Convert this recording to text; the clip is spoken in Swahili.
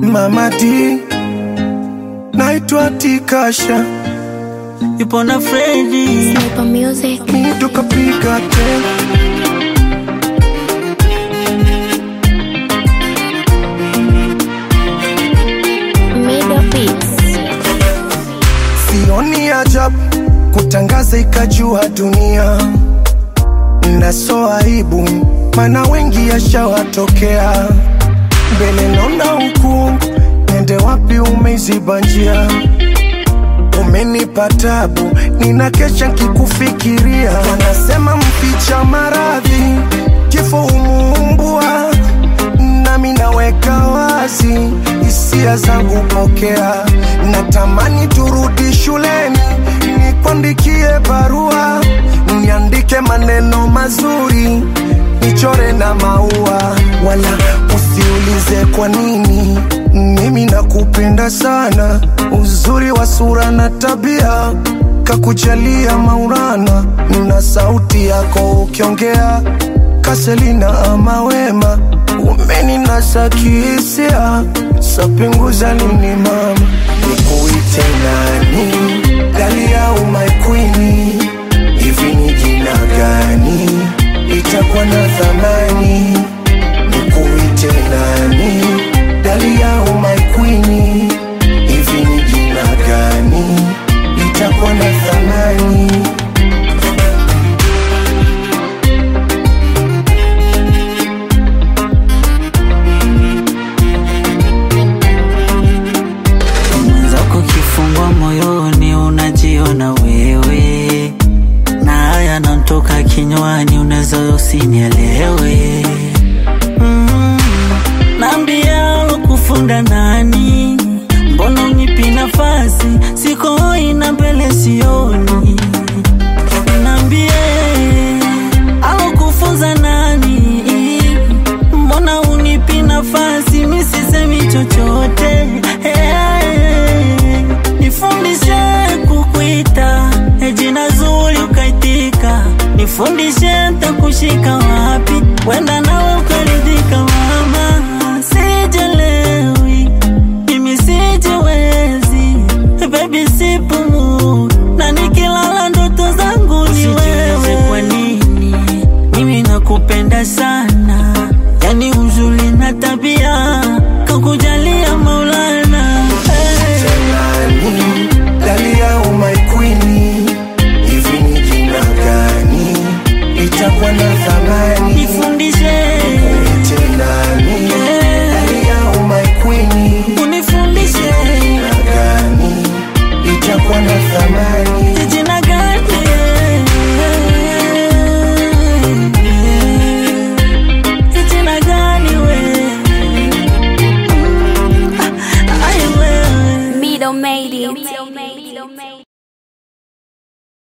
Mama D, naitwa Tikasha, yupo na Fredi Sniper Music. mi tukapiga tena Middle Beats. Sioni ajabu kutangaza ikajua dunia, na so aibu, mana wengi yashawatokea. Mbele naona ukungu, nende wapi? Umeiziba njia, umenipa tabu, nina kesha nkikufikiria. Wanasema mficha maradhi, kifo umuumbua, nami naweka wazi hisia zangu, pokea. Natamani turudi shuleni, nikuandikie barua, niandike maneno mazuri, nichore na maua, wala usiulize kwa nini. Mimi nakupenda sana, uzuri wa sura na tabia kakujalia Maulana, na sauti yako ukiongea Kaselina ama wema, umeninasa kihisia, sapinguza nini mama, nikuite nani? Dalia au my queen, hivi ni jina gani? Itakuwa na thamani, nikuite nani? Dalia au my queen, hivi ni jina gani? Itakuwa na thamani mwenzako, kifungwa moyoni unajiona wewe, na haya nantoka kinywani, unaweza usinielewe. Mm, naambia kufunda nani? Mbona unipi nafasi? Siko hoi na mbele sioni Niambie, au kufunza nani? Mbona unipi nafasi? Mi sisemi chochote. Hey, nifundishe kukuita eh, jina zuri ukaitika, nifundishe ntakushika wapi, wenda nawe ukaridhika. Mama, sijelewi mimi sijiwezi, baby sipumui, na nikilala ndoto zangu ni wewe. Kwa nini mimi nakupenda sana, yani uzuri na tabia kakujalia Maulana hey. nani? Dalia au my queen, hivi ni jina gani? Itakuwa na thamani Nifundishe Ite nani? Dalia au my queen, unifundishe jina gani? Itakuwa na thamani jina gani? Jina gani we? Ai wewe Middle made it.